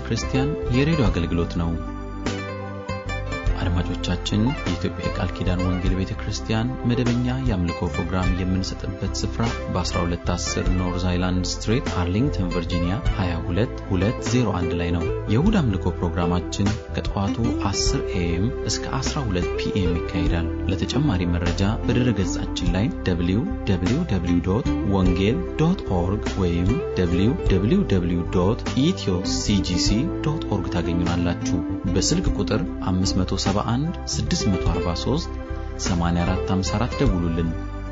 ክርስቲያን የሬዲዮ አገልግሎት ነው። አድማጮቻችን፣ የኢትዮጵያ የቃል ኪዳን ወንጌል ቤተ ክርስቲያን መደበኛ የአምልኮ ፕሮግራም የምንሰጥበት ስፍራ በ1210 ኖርዝ አይላንድ ስትሬት አርሊንግተን ቨርጂኒያ 22201 ላይ ነው። የእሁድ አምልኮ ፕሮግራማችን ከጠዋቱ 10 ኤኤም እስከ 12 ፒኤም ይካሄዳል። ለተጨማሪ መረጃ በድረ ገጻችን ላይ www ወንጌል ዶት ኦርግ ወይም www ኢትዮ ሲጂሲ ዶት ኦርግ ታገኙናላችሁ። በስልክ ቁጥር 571 643 8454 ደውሉልን።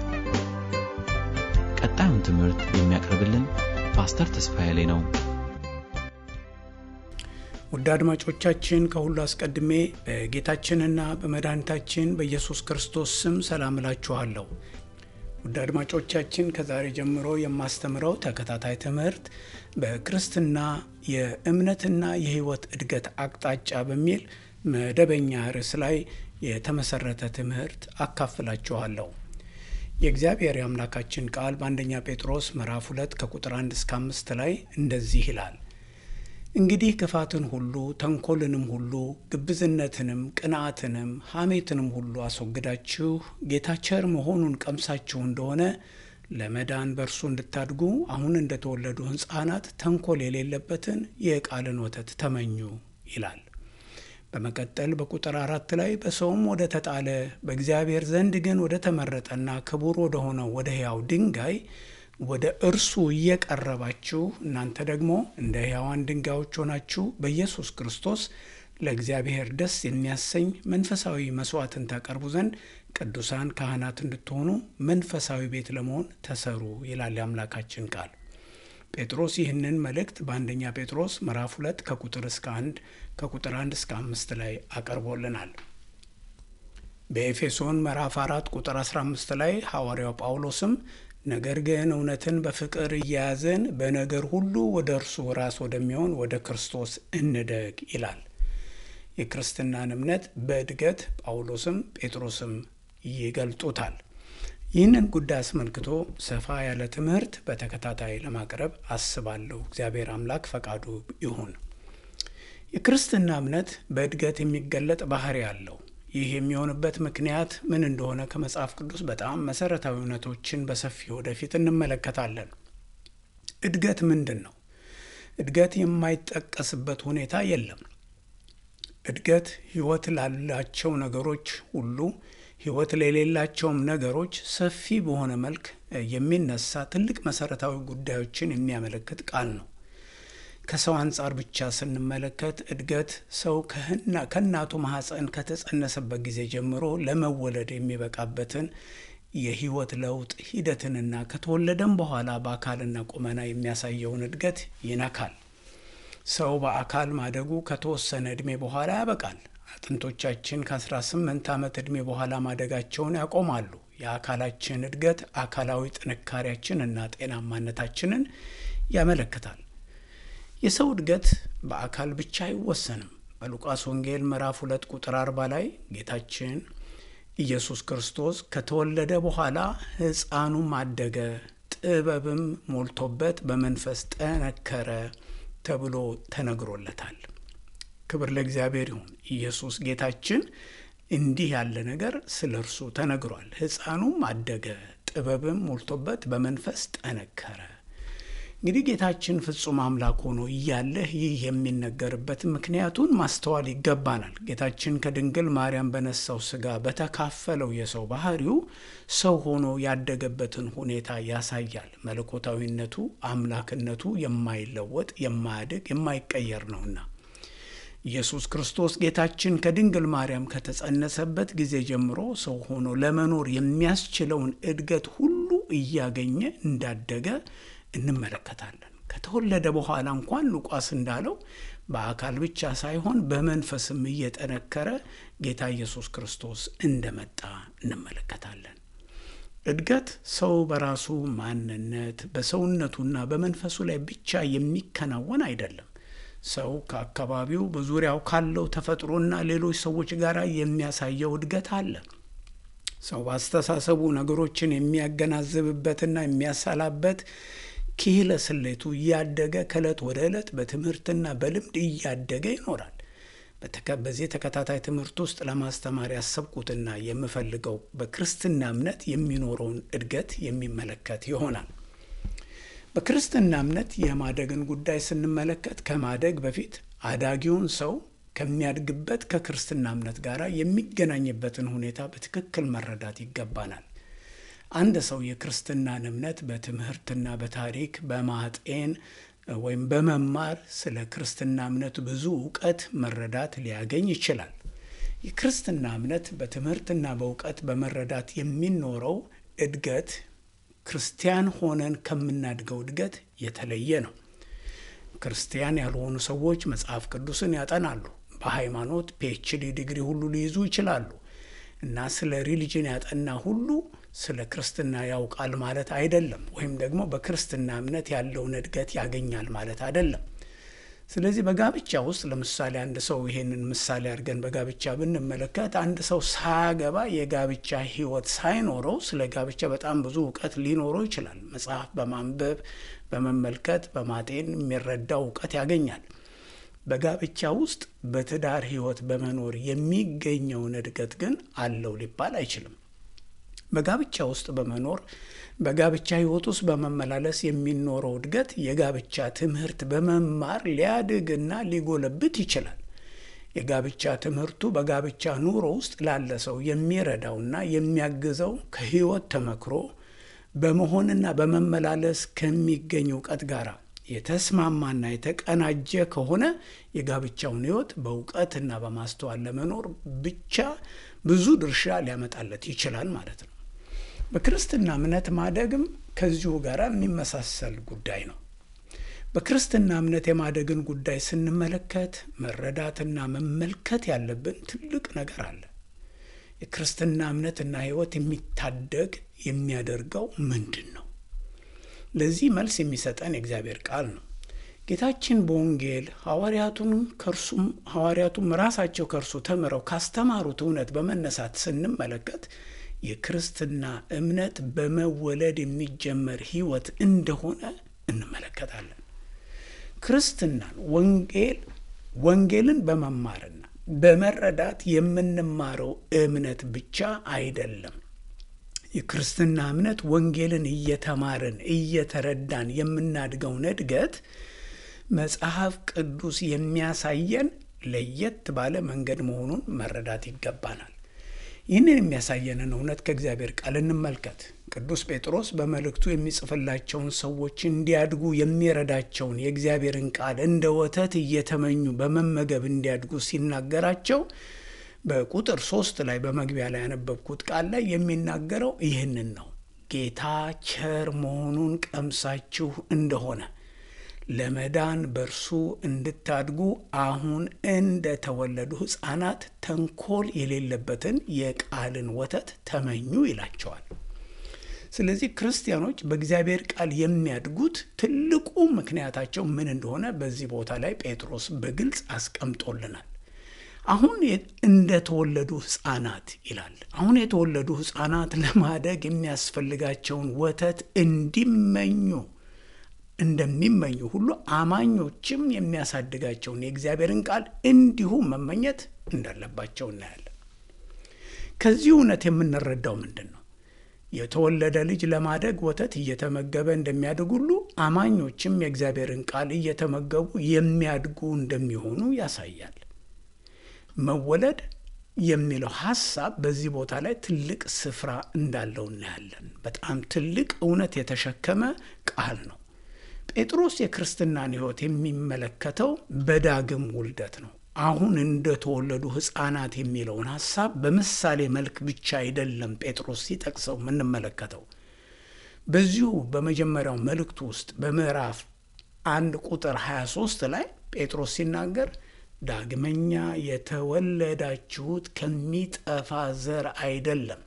ቀጣዩን ትምህርት የሚያቀርብልን ፓስተር ተስፋዬ ላይ ነው። ውድ አድማጮቻችን ከሁሉ አስቀድሜ በጌታችንና በመድኃኒታችን በኢየሱስ ክርስቶስ ስም ሰላም እላችኋለሁ። ውድ አድማጮቻችን ከዛሬ ጀምሮ የማስተምረው ተከታታይ ትምህርት በክርስትና የእምነትና የሕይወት እድገት አቅጣጫ በሚል መደበኛ ርዕስ ላይ የተመሰረተ ትምህርት አካፍላችኋለሁ። የእግዚአብሔር የአምላካችን ቃል በአንደኛ ጴጥሮስ ምዕራፍ ሁለት ከቁጥር አንድ እስከ አምስት ላይ እንደዚህ ይላል እንግዲህ ክፋትን ሁሉ ተንኮልንም ሁሉ ግብዝነትንም ቅንዓትንም ሐሜትንም ሁሉ አስወግዳችሁ ጌታ ቸር መሆኑን ቀምሳችሁ እንደሆነ ለመዳን በእርሱ እንድታድጉ አሁን እንደተወለዱ ሕፃናት ተንኮል የሌለበትን የቃልን ወተት ተመኙ ይላል። በመቀጠል በቁጥር አራት ላይ በሰውም ወደ ተጣለ በእግዚአብሔር ዘንድ ግን ወደ ተመረጠና ክቡር ወደ ሆነው ወደ ሕያው ድንጋይ ወደ እርሱ እየቀረባችሁ እናንተ ደግሞ እንደ ሕያዋን ድንጋዮች ሆናችሁ በኢየሱስ ክርስቶስ ለእግዚአብሔር ደስ የሚያሰኝ መንፈሳዊ መስዋዕትን ታቀርቡ ዘንድ ቅዱሳን ካህናት እንድትሆኑ መንፈሳዊ ቤት ለመሆን ተሰሩ ይላል የአምላካችን ቃል። ጴጥሮስ ይህንን መልእክት በአንደኛ ጴጥሮስ ምዕራፍ ሁለት ከቁጥር እስከ አንድ ከቁጥር አንድ እስከ አምስት ላይ አቀርቦልናል። በኤፌሶን ምዕራፍ አራት ቁጥር 15 ላይ ሐዋርያው ጳውሎስም ነገር ግን እውነትን በፍቅር እያያዝን በነገር ሁሉ ወደ እርሱ ራስ ወደሚሆን ወደ ክርስቶስ እንደግ ይላል። የክርስትናን እምነት በእድገት ጳውሎስም ጴጥሮስም ይገልጡታል። ይህንን ጉዳይ አስመልክቶ ሰፋ ያለ ትምህርት በተከታታይ ለማቅረብ አስባለሁ። እግዚአብሔር አምላክ ፈቃዱ ይሁን። የክርስትና እምነት በእድገት የሚገለጥ ባህሪ አለው። ይህ የሚሆንበት ምክንያት ምን እንደሆነ ከመጽሐፍ ቅዱስ በጣም መሰረታዊ እውነቶችን በሰፊ ወደፊት እንመለከታለን። እድገት ምንድን ነው? እድገት የማይጠቀስበት ሁኔታ የለም። እድገት ሕይወት ላላቸው ነገሮች ሁሉ ሕይወት ለሌላቸውም ነገሮች ሰፊ በሆነ መልክ የሚነሳ ትልቅ መሰረታዊ ጉዳዮችን የሚያመለክት ቃል ነው። ከሰው አንጻር ብቻ ስንመለከት እድገት ሰው ከእናቱ ማኅፀን ከተጸነሰበት ጊዜ ጀምሮ ለመወለድ የሚበቃበትን የህይወት ለውጥ ሂደትንና ከተወለደም በኋላ በአካልና ቁመና የሚያሳየውን እድገት ይነካል። ሰው በአካል ማደጉ ከተወሰነ ዕድሜ በኋላ ያበቃል። አጥንቶቻችን ከ18 ዓመት ዕድሜ በኋላ ማደጋቸውን ያቆማሉ። የአካላችን እድገት አካላዊ ጥንካሬያችን እና ጤናማነታችንን ያመለክታል። የሰው እድገት በአካል ብቻ አይወሰንም። በሉቃስ ወንጌል ምዕራፍ ሁለት ቁጥር አርባ ላይ ጌታችን ኢየሱስ ክርስቶስ ከተወለደ በኋላ ሕፃኑም አደገ፣ ጥበብም ሞልቶበት በመንፈስ ጠነከረ ተብሎ ተነግሮለታል። ክብር ለእግዚአብሔር ይሁን። ኢየሱስ ጌታችን እንዲህ ያለ ነገር ስለ እርሱ ተነግሯል። ሕፃኑም አደገ፣ ጥበብም ሞልቶበት በመንፈስ ጠነከረ። እንግዲህ ጌታችን ፍጹም አምላክ ሆኖ እያለህ ይህ የሚነገርበት ምክንያቱን ማስተዋል ይገባናል። ጌታችን ከድንግል ማርያም በነሳው ሥጋ በተካፈለው የሰው ባህሪው ሰው ሆኖ ያደገበትን ሁኔታ ያሳያል። መለኮታዊነቱ፣ አምላክነቱ የማይለወጥ የማያድግ፣ የማይቀየር ነውና ኢየሱስ ክርስቶስ ጌታችን ከድንግል ማርያም ከተጸነሰበት ጊዜ ጀምሮ ሰው ሆኖ ለመኖር የሚያስችለውን እድገት ሁሉ እያገኘ እንዳደገ እንመለከታለን። ከተወለደ በኋላ እንኳን ሉቃስ እንዳለው በአካል ብቻ ሳይሆን በመንፈስም እየጠነከረ ጌታ ኢየሱስ ክርስቶስ እንደመጣ እንመለከታለን። እድገት ሰው በራሱ ማንነት በሰውነቱና በመንፈሱ ላይ ብቻ የሚከናወን አይደለም። ሰው ከአካባቢው በዙሪያው ካለው ተፈጥሮና ሌሎች ሰዎች ጋር የሚያሳየው እድገት አለ። ሰው በአስተሳሰቡ ነገሮችን የሚያገናዝብበትና የሚያሳላበት ኪህለ ስሌቱ እያደገ ከዕለት ወደ ዕለት በትምህርትና በልምድ እያደገ ይኖራል። በዚህ ተከታታይ ትምህርት ውስጥ ለማስተማር ያሰብኩትና የምፈልገው በክርስትና እምነት የሚኖረውን እድገት የሚመለከት ይሆናል። በክርስትና እምነት የማደግን ጉዳይ ስንመለከት ከማደግ በፊት አዳጊውን ሰው ከሚያድግበት ከክርስትና እምነት ጋር የሚገናኝበትን ሁኔታ በትክክል መረዳት ይገባናል። አንድ ሰው የክርስትናን እምነት በትምህርትና በታሪክ በማጤን ወይም በመማር ስለ ክርስትና እምነት ብዙ እውቀት መረዳት ሊያገኝ ይችላል። የክርስትና እምነት በትምህርትና በእውቀት በመረዳት የሚኖረው እድገት ክርስቲያን ሆነን ከምናድገው እድገት የተለየ ነው። ክርስቲያን ያልሆኑ ሰዎች መጽሐፍ ቅዱስን ያጠናሉ። በሃይማኖት ፒኤችዲ ዲግሪ ሁሉ ሊይዙ ይችላሉ እና ስለ ሪሊጅን ያጠና ሁሉ ስለ ክርስትና ያውቃል ማለት አይደለም። ወይም ደግሞ በክርስትና እምነት ያለውን እድገት ያገኛል ማለት አይደለም። ስለዚህ በጋብቻ ውስጥ ለምሳሌ አንድ ሰው ይሄንን ምሳሌ አድርገን በጋብቻ ብንመለከት አንድ ሰው ሳያገባ የጋብቻ ሕይወት ሳይኖረው ስለ ጋብቻ በጣም ብዙ እውቀት ሊኖረው ይችላል። መጽሐፍ በማንበብ በመመልከት በማጤን የሚረዳው እውቀት ያገኛል። በጋብቻ ውስጥ በትዳር ሕይወት በመኖር የሚገኘውን እድገት ግን አለው ሊባል አይችልም። በጋብቻ ውስጥ በመኖር በጋብቻ ሕይወት ውስጥ በመመላለስ የሚኖረው እድገት የጋብቻ ትምህርት በመማር ሊያድግና ሊጎለብት ይችላል። የጋብቻ ትምህርቱ በጋብቻ ኑሮ ውስጥ ላለ ሰው የሚረዳውና የሚያግዘው ከሕይወት ተመክሮ በመሆንና በመመላለስ ከሚገኝ እውቀት ጋር የተስማማና የተቀናጀ ከሆነ የጋብቻውን ሕይወት በእውቀትና በማስተዋል ለመኖር ብቻ ብዙ ድርሻ ሊያመጣለት ይችላል ማለት ነው። በክርስትና እምነት ማደግም ከዚሁ ጋር የሚመሳሰል ጉዳይ ነው። በክርስትና እምነት የማደግን ጉዳይ ስንመለከት መረዳትና መመልከት ያለብን ትልቅ ነገር አለ። የክርስትና እምነትና ሕይወት የሚታደግ የሚያደርገው ምንድን ነው? ለዚህ መልስ የሚሰጠን የእግዚአብሔር ቃል ነው። ጌታችን በወንጌል ሐዋርያቱን ከእርሱም ሐዋርያቱም ራሳቸው ከእርሱ ተምረው ካስተማሩት እውነት በመነሳት ስንመለከት የክርስትና እምነት በመወለድ የሚጀመር ሕይወት እንደሆነ እንመለከታለን። ክርስትናን ወንጌል ወንጌልን በመማርና በመረዳት የምንማረው እምነት ብቻ አይደለም። የክርስትና እምነት ወንጌልን እየተማርን እየተረዳን የምናድገውን እድገት መጽሐፍ ቅዱስ የሚያሳየን ለየት ባለ መንገድ መሆኑን መረዳት ይገባናል። ይህንን የሚያሳየንን እውነት ከእግዚአብሔር ቃል እንመልከት። ቅዱስ ጴጥሮስ በመልእክቱ የሚጽፍላቸውን ሰዎች እንዲያድጉ የሚረዳቸውን የእግዚአብሔርን ቃል እንደ ወተት እየተመኙ በመመገብ እንዲያድጉ ሲናገራቸው በቁጥር ሶስት ላይ በመግቢያ ላይ ያነበብኩት ቃል ላይ የሚናገረው ይህንን ነው። ጌታ ቸር መሆኑን ቀምሳችሁ እንደሆነ ለመዳን በእርሱ እንድታድጉ አሁን እንደተወለዱ ሕፃናት ተንኮል የሌለበትን የቃልን ወተት ተመኙ ይላቸዋል። ስለዚህ ክርስቲያኖች በእግዚአብሔር ቃል የሚያድጉት ትልቁ ምክንያታቸው ምን እንደሆነ በዚህ ቦታ ላይ ጴጥሮስ በግልጽ አስቀምጦልናል። አሁን እንደተወለዱ ሕፃናት ይላል። አሁን የተወለዱ ሕፃናት ለማደግ የሚያስፈልጋቸውን ወተት እንዲመኙ እንደሚመኙ ሁሉ አማኞችም የሚያሳድጋቸውን የእግዚአብሔርን ቃል እንዲሁ መመኘት እንዳለባቸው እናያለን። ከዚህ እውነት የምንረዳው ምንድን ነው? የተወለደ ልጅ ለማደግ ወተት እየተመገበ እንደሚያድግ ሁሉ አማኞችም የእግዚአብሔርን ቃል እየተመገቡ የሚያድጉ እንደሚሆኑ ያሳያል። መወለድ የሚለው ሐሳብ በዚህ ቦታ ላይ ትልቅ ስፍራ እንዳለው እናያለን። በጣም ትልቅ እውነት የተሸከመ ቃል ነው። ጴጥሮስ የክርስትናን ሕይወት የሚመለከተው በዳግም ውልደት ነው። አሁን እንደተወለዱ ሕፃናት የሚለውን ሐሳብ በምሳሌ መልክ ብቻ አይደለም ጴጥሮስ ሲጠቅሰው የምንመለከተው። በዚሁ በመጀመሪያው መልእክቱ ውስጥ በምዕራፍ አንድ ቁጥር 23 ላይ ጴጥሮስ ሲናገር ዳግመኛ የተወለዳችሁት ከሚጠፋ ዘር አይደለም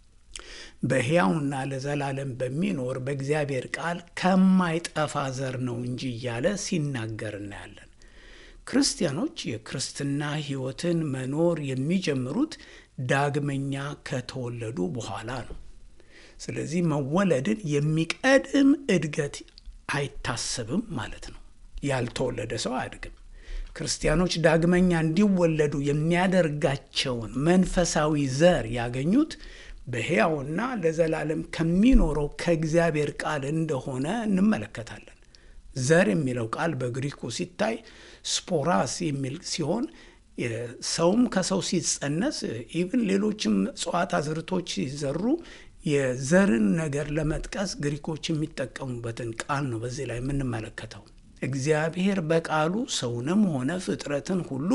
በሕያውና ለዘላለም በሚኖር በእግዚአብሔር ቃል ከማይጠፋ ዘር ነው እንጂ እያለ ሲናገር እናያለን። ክርስቲያኖች የክርስትና ሕይወትን መኖር የሚጀምሩት ዳግመኛ ከተወለዱ በኋላ ነው። ስለዚህ መወለድን የሚቀድም እድገት አይታሰብም ማለት ነው። ያልተወለደ ሰው አያድግም። ክርስቲያኖች ዳግመኛ እንዲወለዱ የሚያደርጋቸውን መንፈሳዊ ዘር ያገኙት በሕያውና ለዘላለም ከሚኖረው ከእግዚአብሔር ቃል እንደሆነ እንመለከታለን። ዘር የሚለው ቃል በግሪኩ ሲታይ ስፖራስ የሚል ሲሆን ሰውም ከሰው ሲጸነስ ኢቭን ሌሎችም እጽዋት አዝርቶች ሲዘሩ የዘርን ነገር ለመጥቀስ ግሪኮች የሚጠቀሙበትን ቃል ነው በዚህ ላይ የምንመለከተው። እግዚአብሔር በቃሉ ሰውንም ሆነ ፍጥረትን ሁሉ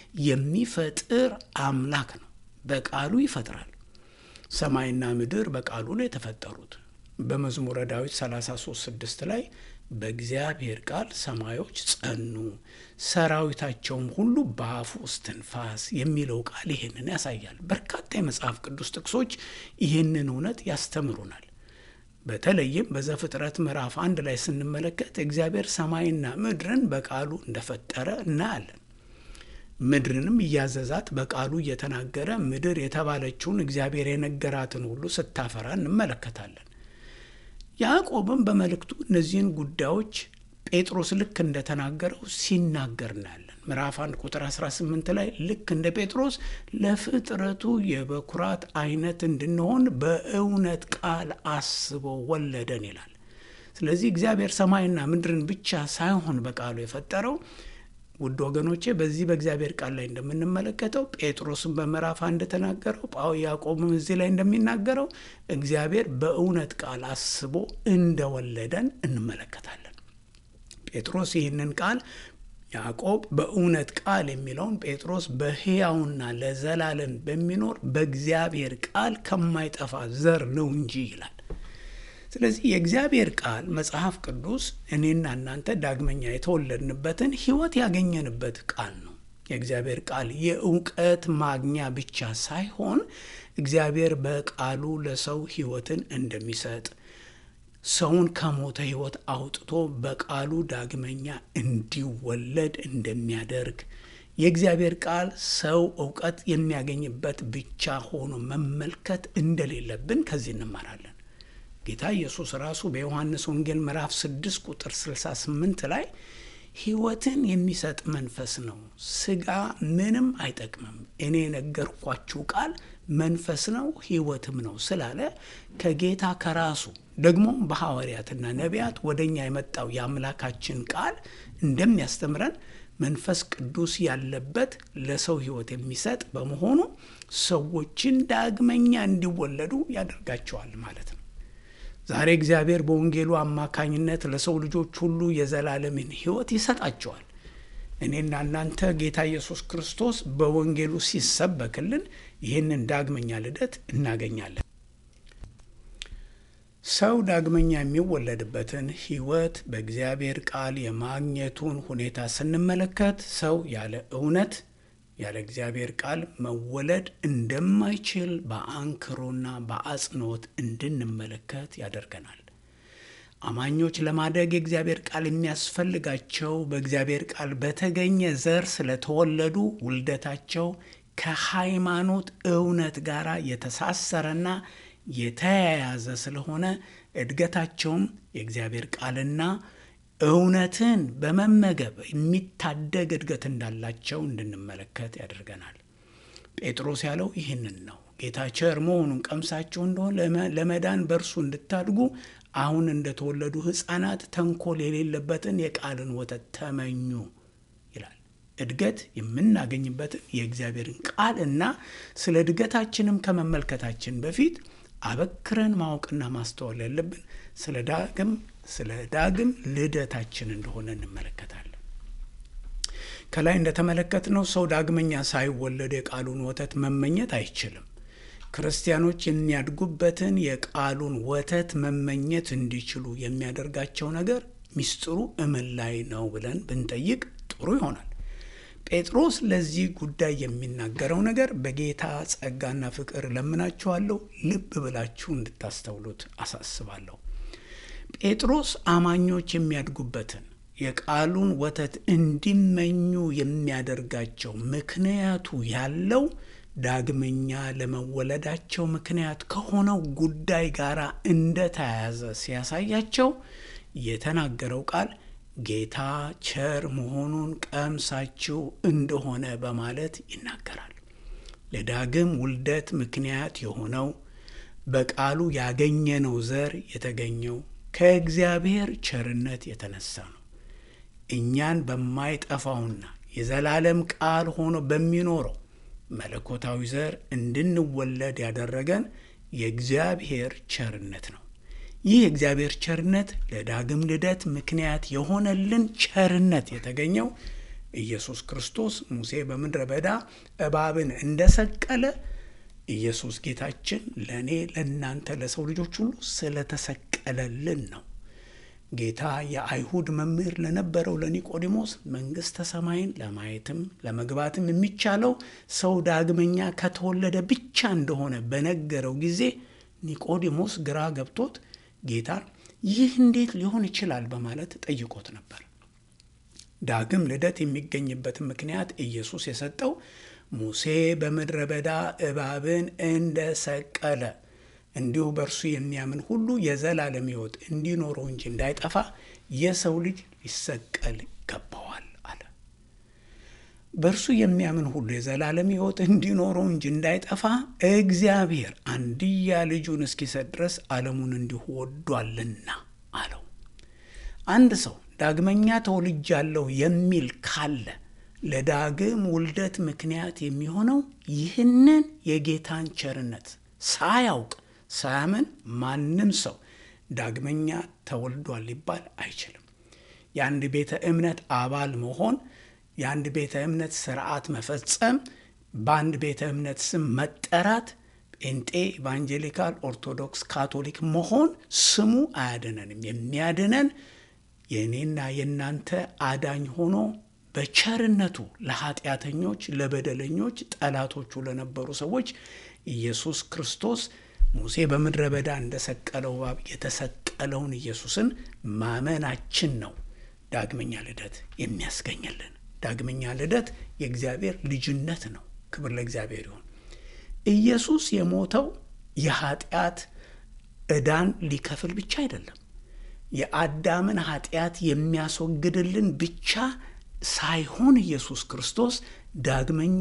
የሚፈጥር አምላክ ነው። በቃሉ ይፈጥራል። ሰማይና ምድር በቃሉ ነው የተፈጠሩት። በመዝሙረ ዳዊት 33 ስድስት ላይ በእግዚአብሔር ቃል ሰማዮች ጸኑ፣ ሰራዊታቸውም ሁሉ በአፉ እስትንፋስ የሚለው ቃል ይህንን ያሳያል። በርካታ የመጽሐፍ ቅዱስ ጥቅሶች ይህንን እውነት ያስተምሩናል። በተለይም በዘፍጥረት ምዕራፍ አንድ ላይ ስንመለከት እግዚአብሔር ሰማይና ምድርን በቃሉ እንደፈጠረ እናያለን። ምድርንም እያዘዛት በቃሉ እየተናገረ ምድር የተባለችውን እግዚአብሔር የነገራትን ሁሉ ስታፈራ እንመለከታለን። ያዕቆብም በመልእክቱ እነዚህን ጉዳዮች ጴጥሮስ ልክ እንደተናገረው ሲናገር እናያለን። ምዕራፍ 1 ቁጥር 18 ላይ ልክ እንደ ጴጥሮስ ለፍጥረቱ የበኩራት አይነት እንድንሆን በእውነት ቃል አስቦ ወለደን ይላል። ስለዚህ እግዚአብሔር ሰማይና ምድርን ብቻ ሳይሆን በቃሉ የፈጠረው ውድ ወገኖቼ በዚህ በእግዚአብሔር ቃል ላይ እንደምንመለከተው ጴጥሮስን በምዕራፍ አንድ ተናገረው ጳው ያዕቆብም እዚህ ላይ እንደሚናገረው እግዚአብሔር በእውነት ቃል አስቦ እንደወለደን እንመለከታለን። ጴጥሮስ ይህንን ቃል ያዕቆብ በእውነት ቃል የሚለውን ጴጥሮስ በሕያውና ለዘላለም በሚኖር በእግዚአብሔር ቃል ከማይጠፋ ዘር ነው እንጂ ይላል። ስለዚህ የእግዚአብሔር ቃል መጽሐፍ ቅዱስ እኔና እናንተ ዳግመኛ የተወለድንበትን ሕይወት ያገኘንበት ቃል ነው። የእግዚአብሔር ቃል የእውቀት ማግኛ ብቻ ሳይሆን እግዚአብሔር በቃሉ ለሰው ሕይወትን እንደሚሰጥ ሰውን ከሞተ ሕይወት አውጥቶ በቃሉ ዳግመኛ እንዲወለድ እንደሚያደርግ የእግዚአብሔር ቃል ሰው እውቀት የሚያገኝበት ብቻ ሆኖ መመልከት እንደሌለብን ከዚህ እንማራለን። ጌታ ኢየሱስ ራሱ በዮሐንስ ወንጌል ምዕራፍ 6 ቁጥር 68 ላይ ሕይወትን የሚሰጥ መንፈስ ነው፣ ሥጋ ምንም አይጠቅምም፣ እኔ የነገርኳችሁ ቃል መንፈስ ነው ሕይወትም ነው ስላለ ከጌታ ከራሱ ደግሞ በሐዋርያትና ነቢያት ወደ እኛ የመጣው የአምላካችን ቃል እንደሚያስተምረን መንፈስ ቅዱስ ያለበት ለሰው ሕይወት የሚሰጥ በመሆኑ ሰዎችን ዳግመኛ እንዲወለዱ ያደርጋቸዋል ማለት ነው። ዛሬ እግዚአብሔር በወንጌሉ አማካኝነት ለሰው ልጆች ሁሉ የዘላለምን ሕይወት ይሰጣቸዋል። እኔና እናንተ ጌታ ኢየሱስ ክርስቶስ በወንጌሉ ሲሰበክልን ይህንን ዳግመኛ ልደት እናገኛለን። ሰው ዳግመኛ የሚወለድበትን ሕይወት በእግዚአብሔር ቃል የማግኘቱን ሁኔታ ስንመለከት ሰው ያለ እውነት ያለ እግዚአብሔር ቃል መወለድ እንደማይችል በአንክሮና በአጽንኦት እንድንመለከት ያደርገናል። አማኞች ለማደግ የእግዚአብሔር ቃል የሚያስፈልጋቸው በእግዚአብሔር ቃል በተገኘ ዘር ስለተወለዱ ውልደታቸው ከሃይማኖት እውነት ጋር የተሳሰረና የተያያዘ ስለሆነ እድገታቸውም የእግዚአብሔር ቃልና እውነትን በመመገብ የሚታደግ እድገት እንዳላቸው እንድንመለከት ያደርገናል። ጴጥሮስ ያለው ይህንን ነው። ጌታ ቸር መሆኑን ቀምሳችሁ እንደሆን ለመዳን በእርሱ እንድታድጉ አሁን እንደተወለዱ ሕፃናት ተንኮል የሌለበትን የቃልን ወተት ተመኙ ይላል። እድገት የምናገኝበትን የእግዚአብሔርን ቃል እና ስለ እድገታችንም ከመመልከታችን በፊት አበክረን ማወቅና ማስተዋል ያለብን ስለ ዳግም ስለ ዳግም ልደታችን እንደሆነ እንመለከታለን። ከላይ እንደተመለከትነው ሰው ዳግመኛ ሳይወለድ የቃሉን ወተት መመኘት አይችልም። ክርስቲያኖች የሚያድጉበትን የቃሉን ወተት መመኘት እንዲችሉ የሚያደርጋቸው ነገር ሚስጥሩ እምን ላይ ነው ብለን ብንጠይቅ ጥሩ ይሆናል። ጴጥሮስ ለዚህ ጉዳይ የሚናገረው ነገር በጌታ ጸጋና ፍቅር ለምናችኋለሁ፣ ልብ ብላችሁ እንድታስተውሉት አሳስባለሁ። ጴጥሮስ አማኞች የሚያድጉበትን የቃሉን ወተት እንዲመኙ የሚያደርጋቸው ምክንያቱ ያለው ዳግመኛ ለመወለዳቸው ምክንያት ከሆነው ጉዳይ ጋር እንደተያያዘ ሲያሳያቸው የተናገረው ቃል ጌታ ቸር መሆኑን ቀምሳችሁ እንደሆነ በማለት ይናገራል። ለዳግም ውልደት ምክንያት የሆነው በቃሉ ያገኘነው ዘር የተገኘው ከእግዚአብሔር ቸርነት የተነሳ ነው። እኛን በማይጠፋውና የዘላለም ቃል ሆኖ በሚኖረው መለኮታዊ ዘር እንድንወለድ ያደረገን የእግዚአብሔር ቸርነት ነው። ይህ የእግዚአብሔር ቸርነት ለዳግም ልደት ምክንያት የሆነልን ቸርነት የተገኘው ኢየሱስ ክርስቶስ ሙሴ በምድረ በዳ እባብን እንደሰቀለ ኢየሱስ ጌታችን ለእኔ ለእናንተ ለሰው ልጆች ሁሉ ስለተሰቀለልን ነው። ጌታ የአይሁድ መምህር ለነበረው ለኒቆዲሞስ መንግሥተ ሰማይን ለማየትም ለመግባትም የሚቻለው ሰው ዳግመኛ ከተወለደ ብቻ እንደሆነ በነገረው ጊዜ ኒቆዲሞስ ግራ ገብቶት ጌታን ይህ እንዴት ሊሆን ይችላል በማለት ጠይቆት ነበር። ዳግም ልደት የሚገኝበትን ምክንያት ኢየሱስ የሰጠው ሙሴ በምድረ በዳ እባብን እንደሰቀለ እንዲሁ በእርሱ የሚያምን ሁሉ የዘላለም ሕይወት እንዲኖረው እንጂ እንዳይጠፋ የሰው ልጅ ሊሰቀል ይገባዋል አለ። በእርሱ የሚያምን ሁሉ የዘላለም ሕይወት እንዲኖረው እንጂ እንዳይጠፋ እግዚአብሔር አንድያ ልጁን እስኪሰጥ ድረስ ዓለሙን እንዲሁ ወዷልና አለው። አንድ ሰው ዳግመኛ ተወልጃለሁ የሚል ካለ ለዳግም ውልደት ምክንያት የሚሆነው ይህንን የጌታን ቸርነት ሳያውቅ ሳያምን ማንም ሰው ዳግመኛ ተወልዷል ሊባል አይችልም። የአንድ ቤተ እምነት አባል መሆን፣ የአንድ ቤተ እምነት ስርዓት መፈጸም፣ በአንድ ቤተ እምነት ስም መጠራት፣ ጴንጤ፣ ኢቫንጀሊካል፣ ኦርቶዶክስ፣ ካቶሊክ መሆን ስሙ አያድነንም። የሚያድነን የእኔና የእናንተ አዳኝ ሆኖ በቸርነቱ ለኃጢአተኞች፣ ለበደለኞች፣ ጠላቶቹ ለነበሩ ሰዎች ኢየሱስ ክርስቶስ ሙሴ በምድረ በዳ እንደሰቀለው እባብ የተሰቀለውን ኢየሱስን ማመናችን ነው ዳግመኛ ልደት የሚያስገኝልን። ዳግመኛ ልደት የእግዚአብሔር ልጅነት ነው። ክብር ለእግዚአብሔር ይሁን። ኢየሱስ የሞተው የኃጢአት ዕዳን ሊከፍል ብቻ አይደለም። የአዳምን ኃጢአት የሚያስወግድልን ብቻ ሳይሆን ኢየሱስ ክርስቶስ ዳግመኛ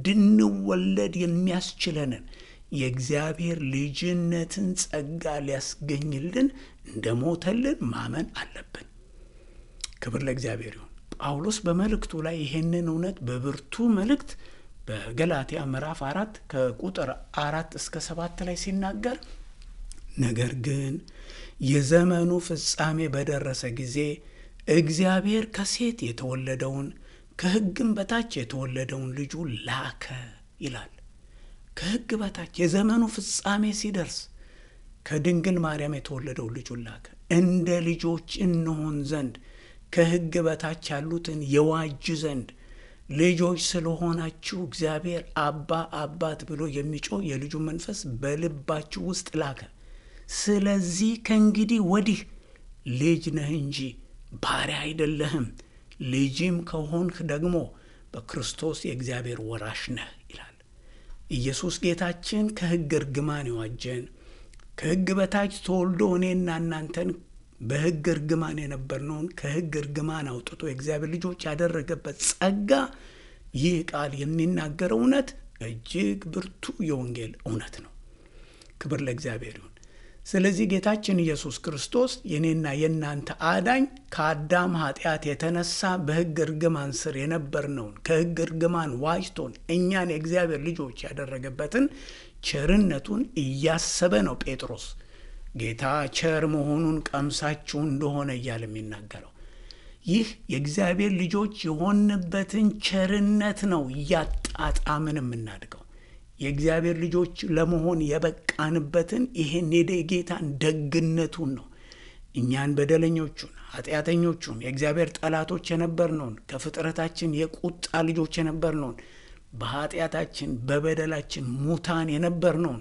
እንድንወለድ የሚያስችለንን የእግዚአብሔር ልጅነትን ጸጋ ሊያስገኝልን እንደ ሞተልን ማመን አለብን። ክብር ለእግዚአብሔር ይሁን። ጳውሎስ በመልእክቱ ላይ ይሄንን እውነት በብርቱ መልእክት በገላትያ ምዕራፍ አራት ከቁጥር አራት እስከ ሰባት ላይ ሲናገር ነገር ግን የዘመኑ ፍጻሜ በደረሰ ጊዜ እግዚአብሔር ከሴት የተወለደውን ከሕግም በታች የተወለደውን ልጁ ላከ ይላል። ከሕግ በታች የዘመኑ ፍጻሜ ሲደርስ ከድንግል ማርያም የተወለደው ልጁን ላከ። እንደ ልጆች እንሆን ዘንድ ከሕግ በታች ያሉትን የዋጅ ዘንድ ልጆች ስለሆናችሁ እግዚአብሔር አባ አባት ብሎ የሚጮህ የልጁ መንፈስ በልባችሁ ውስጥ ላከ። ስለዚህ ከእንግዲህ ወዲህ ልጅ ነህ እንጂ ባሪያ አይደለህም፣ ልጅም ከሆንህ ደግሞ በክርስቶስ የእግዚአብሔር ወራሽ ነህ ይላል። ኢየሱስ ጌታችን ከሕግ እርግማን የዋጀን ከሕግ በታች ተወልዶ እኔና እናንተን በሕግ እርግማን የነበርነውን ከሕግ እርግማን አውጥቶ የእግዚአብሔር ልጆች ያደረገበት ጸጋ ይህ ቃል የሚናገረው እውነት እጅግ ብርቱ የወንጌል እውነት ነው። ክብር ለእግዚአብሔር ይሁን። ስለዚህ ጌታችን ኢየሱስ ክርስቶስ የኔና የእናንተ አዳኝ ከአዳም ኃጢአት የተነሳ በሕግ እርግማን ስር የነበርነውን ከሕግ እርግማን ዋጅቶን እኛን የእግዚአብሔር ልጆች ያደረገበትን ቸርነቱን እያሰበ ነው ጴጥሮስ ጌታ ቸር መሆኑን ቀምሳችሁ እንደሆነ እያለ የሚናገረው ይህ የእግዚአብሔር ልጆች የሆንበትን ቸርነት ነው እያጣጣምን የምናድገው። የእግዚአብሔር ልጆች ለመሆን የበቃንበትን ይሄን የጌታን ደግነቱን ነው። እኛን በደለኞቹን ኃጢአተኞቹን የእግዚአብሔር ጠላቶች የነበርነውን ከፍጥረታችን የቁጣ ልጆች የነበርነውን በኃጢአታችን በበደላችን ሙታን የነበርነውን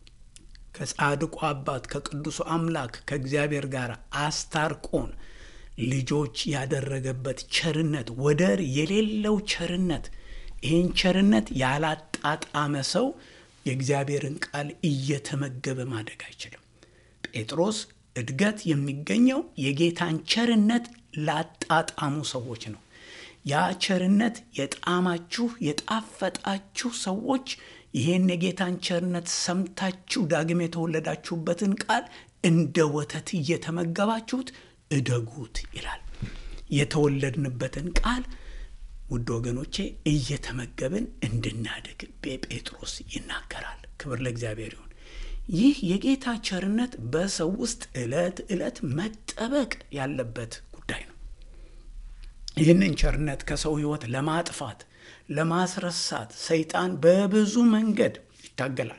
ከጻድቁ አባት ከቅዱሱ አምላክ ከእግዚአብሔር ጋር አስታርቆን ልጆች ያደረገበት ቸርነት ወደር የሌለው ቸርነት። ይህን ቸርነት ያላጣጣመ ሰው የእግዚአብሔርን ቃል እየተመገበ ማደግ አይችልም። ጴጥሮስ እድገት የሚገኘው የጌታን ቸርነት ላጣጣሙ ሰዎች ነው። ያ ቸርነት የጣማችሁ የጣፈጣችሁ ሰዎች ይህን የጌታን ቸርነት ሰምታችሁ ዳግም የተወለዳችሁበትን ቃል እንደ ወተት እየተመገባችሁት እደጉት ይላል። የተወለድንበትን ቃል ውድ ወገኖቼ እየተመገብን እንድናድግ ጴጥሮስ ይናገራል። ክብር ለእግዚአብሔር ይሁን። ይህ የጌታ ቸርነት በሰው ውስጥ ዕለት ዕለት መጠበቅ ያለበት ጉዳይ ነው። ይህንን ቸርነት ከሰው ሕይወት ለማጥፋት ለማስረሳት ሰይጣን በብዙ መንገድ ይታገላል።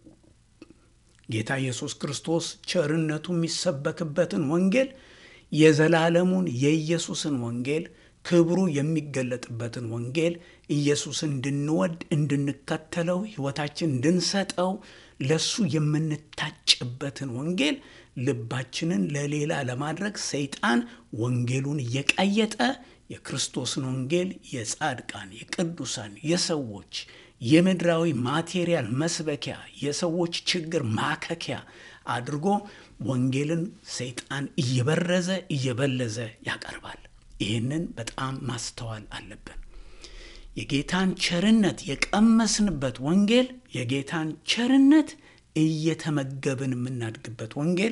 ጌታ ኢየሱስ ክርስቶስ ቸርነቱ የሚሰበክበትን ወንጌል የዘላለሙን የኢየሱስን ወንጌል ክብሩ የሚገለጥበትን ወንጌል ኢየሱስን እንድንወድ እንድንከተለው ሕይወታችን እንድንሰጠው ለሱ የምንታጭበትን ወንጌል ልባችንን ለሌላ ለማድረግ ሰይጣን ወንጌሉን እየቀየጠ የክርስቶስን ወንጌል የጻድቃን፣ የቅዱሳን፣ የሰዎች የምድራዊ ማቴሪያል መስበኪያ የሰዎች ችግር ማከኪያ አድርጎ ወንጌልን ሰይጣን እየበረዘ እየበለዘ ያቀርባል። ይህንን በጣም ማስተዋል አለብን። የጌታን ቸርነት የቀመስንበት ወንጌል የጌታን ቸርነት እየተመገብን የምናድግበት ወንጌል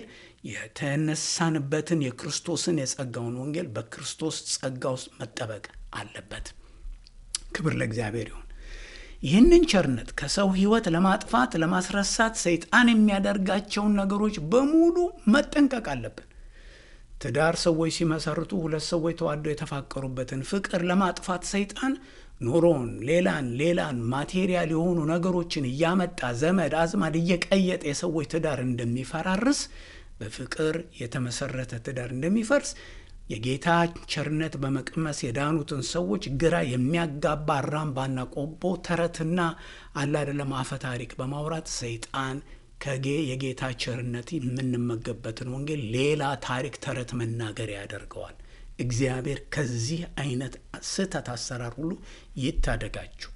የተነሳንበትን የክርስቶስን የጸጋውን ወንጌል በክርስቶስ ጸጋ ውስጥ መጠበቅ አለበት። ክብር ለእግዚአብሔር ይሁን። ይህንን ቸርነት ከሰው ሕይወት ለማጥፋት ለማስረሳት ሰይጣን የሚያደርጋቸውን ነገሮች በሙሉ መጠንቀቅ አለብን። ትዳር ሰዎች ሲመሰርቱ ሁለት ሰዎች ተዋደው የተፋቀሩበትን ፍቅር ለማጥፋት ሰይጣን ኑሮን፣ ሌላን ሌላን ማቴሪያል የሆኑ ነገሮችን እያመጣ ዘመድ አዝማድ እየቀየጠ የሰዎች ትዳር እንደሚፈራርስ በፍቅር የተመሰረተ ትዳር እንደሚፈርስ የጌታ ቸርነት በመቅመስ የዳኑትን ሰዎች ግራ የሚያጋባ አራምባና ቆቦ ተረትና አላደለም አፈ ታሪክ በማውራት ሰይጣን ከጌ የጌታ ቸርነት የምንመገብበትን ወንጌል ሌላ ታሪክ ተረት መናገሪያ ያደርገዋል። እግዚአብሔር ከዚህ አይነት ስህተት አሰራር ሁሉ ይታደጋችሁ።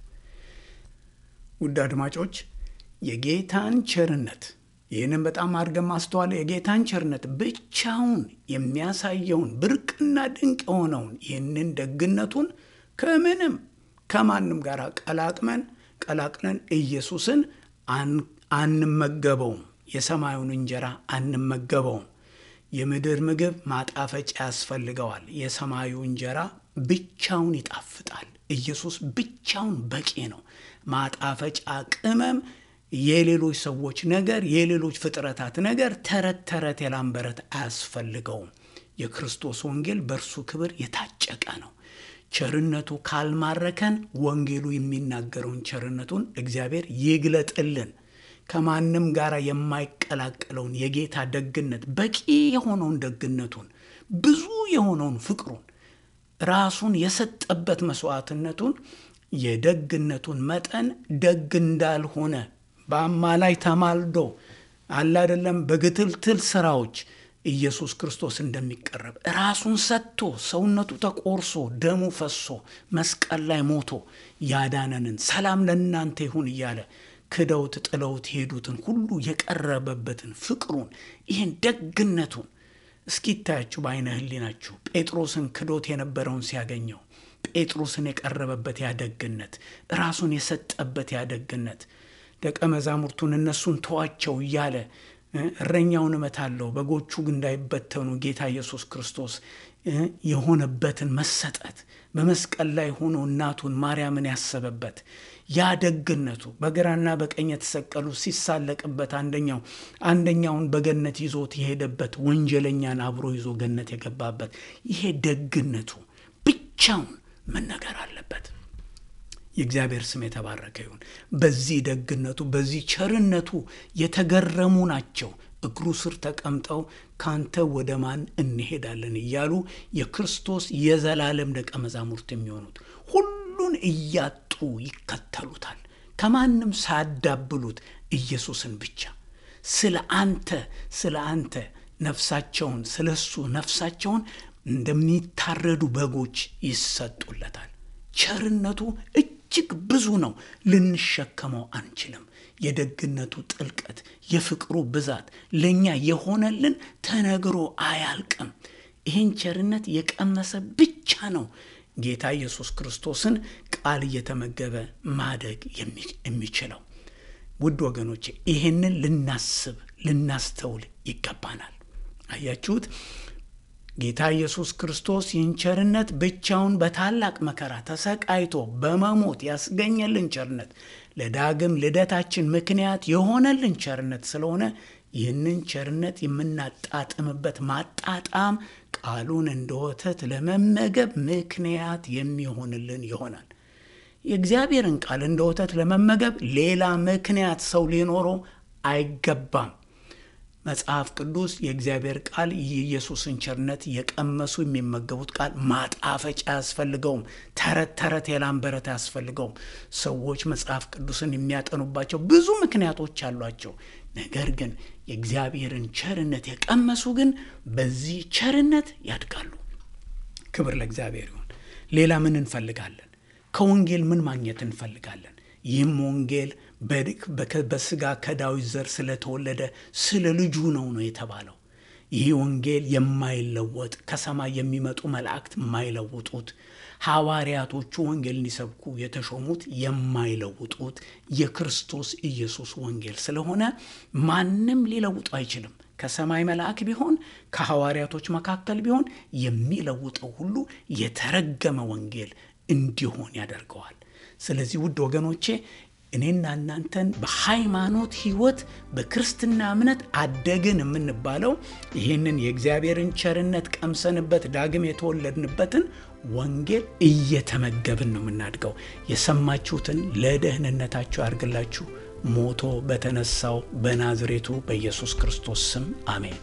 ውድ አድማጮች የጌታን ቸርነት ይህንን በጣም አድርገን ማስተዋል የጌታን ቸርነት ብቻውን የሚያሳየውን ብርቅና ድንቅ የሆነውን ይህንን ደግነቱን ከምንም ከማንም ጋር ቀላቅመን ቀላቅለን ኢየሱስን አንመገበውም። የሰማዩን እንጀራ አንመገበውም። የምድር ምግብ ማጣፈጫ ያስፈልገዋል። የሰማዩ እንጀራ ብቻውን ይጣፍጣል። ኢየሱስ ብቻውን በቂ ነው። ማጣፈጫ ቅመም የሌሎች ሰዎች ነገር፣ የሌሎች ፍጥረታት ነገር ተረት ተረት የላምበረት አያስፈልገውም። የክርስቶስ ወንጌል በእርሱ ክብር የታጨቀ ነው። ቸርነቱ ካልማረከን ወንጌሉ የሚናገረውን ቸርነቱን እግዚአብሔር ይግለጥልን። ከማንም ጋር የማይቀላቀለውን የጌታ ደግነት በቂ የሆነውን ደግነቱን ብዙ የሆነውን ፍቅሩን ራሱን የሰጠበት መስዋዕትነቱን የደግነቱን መጠን ደግ እንዳልሆነ በአማላይ ተማልዶ አለ አይደለም በግትልትል ስራዎች ኢየሱስ ክርስቶስ እንደሚቀረብ ራሱን ሰጥቶ ሰውነቱ ተቆርሶ ደሙ ፈሶ መስቀል ላይ ሞቶ ያዳነንን ሰላም ለእናንተ ይሁን እያለ ክደውት ጥለውት ሄዱትን ሁሉ የቀረበበትን ፍቅሩን ይህን ደግነቱን እስኪታያችሁ በአይነ ህሊናችሁ ጴጥሮስን ክዶት የነበረውን ሲያገኘው ጴጥሮስን የቀረበበት ያደግነት ራሱን የሰጠበት ያደግነት ደቀ መዛሙርቱን እነሱን ተዋቸው እያለ እረኛውን እመታለሁ በጎቹ እንዳይበተኑ ጌታ ኢየሱስ ክርስቶስ የሆነበትን መሰጠት በመስቀል ላይ ሆኖ እናቱን ማርያምን ያሰበበት ያ ደግነቱ በግራና በቀኝ የተሰቀሉ ሲሳለቅበት አንደኛው አንደኛውን በገነት ይዞት የሄደበት ወንጀለኛን አብሮ ይዞ ገነት የገባበት ይሄ ደግነቱ ብቻውን መነገር አለበት። የእግዚአብሔር ስም የተባረከ ይሁን። በዚህ ደግነቱ በዚህ ቸርነቱ የተገረሙ ናቸው እግሩ ስር ተቀምጠው ካንተ ወደ ማን እንሄዳለን እያሉ የክርስቶስ የዘላለም ደቀ መዛሙርት የሚሆኑት ሁሉን እያጡ ይከተሉታል። ከማንም ሳያዳብሉት ኢየሱስን ብቻ ስለ አንተ ስለ አንተ ነፍሳቸውን ስለ እሱ ነፍሳቸውን እንደሚታረዱ በጎች ይሰጡለታል። ቸርነቱ እጅግ ብዙ ነው፣ ልንሸከመው አንችልም። የደግነቱ ጥልቀት፣ የፍቅሩ ብዛት ለእኛ የሆነልን ተነግሮ አያልቅም። ይህን ቸርነት የቀመሰ ብቻ ነው ጌታ ኢየሱስ ክርስቶስን ቃል እየተመገበ ማደግ የሚችለው። ውድ ወገኖቼ ይህንን ልናስብ ልናስተውል ይገባናል። አያችሁት? ጌታ ኢየሱስ ክርስቶስ ይህን ቸርነት ብቻውን በታላቅ መከራ ተሰቃይቶ በመሞት ያስገኘልን ቸርነት ለዳግም ልደታችን ምክንያት የሆነልን ቸርነት ስለሆነ ይህንን ቸርነት የምናጣጥምበት ማጣጣም ቃሉን እንደ ወተት ለመመገብ ምክንያት የሚሆንልን ይሆናል። የእግዚአብሔርን ቃል እንደ ወተት ለመመገብ ሌላ ምክንያት ሰው ሊኖረው አይገባም። መጽሐፍ ቅዱስ የእግዚአብሔር ቃል የኢየሱስን ቸርነት የቀመሱ የሚመገቡት ቃል ማጣፈጫ አያስፈልገውም። ተረት ተረት የላምበረት አያስፈልገውም። ሰዎች መጽሐፍ ቅዱስን የሚያጠኑባቸው ብዙ ምክንያቶች አሏቸው። ነገር ግን የእግዚአብሔርን ቸርነት የቀመሱ ግን በዚህ ቸርነት ያድጋሉ። ክብር ለእግዚአብሔር ይሁን። ሌላ ምን እንፈልጋለን? ከወንጌል ምን ማግኘት እንፈልጋለን? ይህም ወንጌል በስጋ ከዳዊት ዘር ስለተወለደ ስለ ልጁ ነው ነው የተባለው። ይህ ወንጌል የማይለወጥ ከሰማይ የሚመጡ መላእክት የማይለውጡት ሐዋርያቶቹ ወንጌል እንዲሰብኩ የተሾሙት የማይለውጡት የክርስቶስ ኢየሱስ ወንጌል ስለሆነ ማንም ሊለውጡ አይችልም። ከሰማይ መልአክ ቢሆን ከሐዋርያቶች መካከል ቢሆን የሚለውጠው ሁሉ የተረገመ ወንጌል እንዲሆን ያደርገዋል። ስለዚህ ውድ ወገኖቼ እኔና እናንተን በሃይማኖት ሕይወት በክርስትና እምነት አደግን የምንባለው ይህንን የእግዚአብሔርን ቸርነት ቀምሰንበት ዳግም የተወለድንበትን ወንጌል እየተመገብን ነው የምናድገው። የሰማችሁትን ለደህንነታችሁ ያርግላችሁ። ሞቶ በተነሳው በናዝሬቱ በኢየሱስ ክርስቶስ ስም አሜን።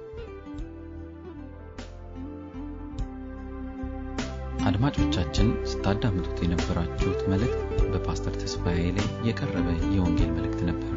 አድማጮቻችን ስታዳምጡት የነበራችሁት መልእክት በፓስተር ተስፋዬ ላይ የቀረበ የወንጌል መልእክት ነበር።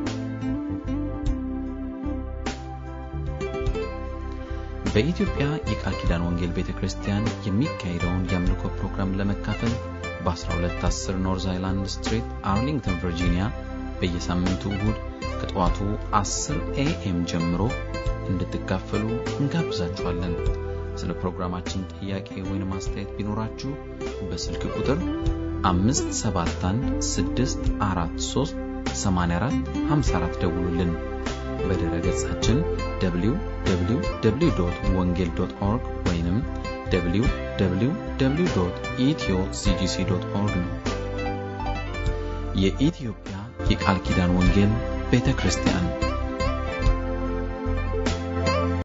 በኢትዮጵያ የቃል ኪዳን ወንጌል ቤተ ክርስቲያን የሚካሄደውን የአምልኮ ፕሮግራም ለመካፈል በ1210 ኖርዝ አይላንድ ስትሪት አርሊንግተን ቨርጂኒያ በየሳምንቱ እሁድ ከጠዋቱ 10 ኤኤም ጀምሮ እንድትካፈሉ እንጋብዛችኋለን። ስለ ፕሮግራማችን ጥያቄ ወይም አስተያየት ቢኖራችሁ በስልክ ቁጥር 571 ደውሉልን። በድረ ገጻችን www ወንጌል ኦርግ ወይም www ኢትዮ ሲጂሲ ኦርግ ነው። የኢትዮጵያ የቃል ኪዳን ወንጌል ቤተ ክርስቲያን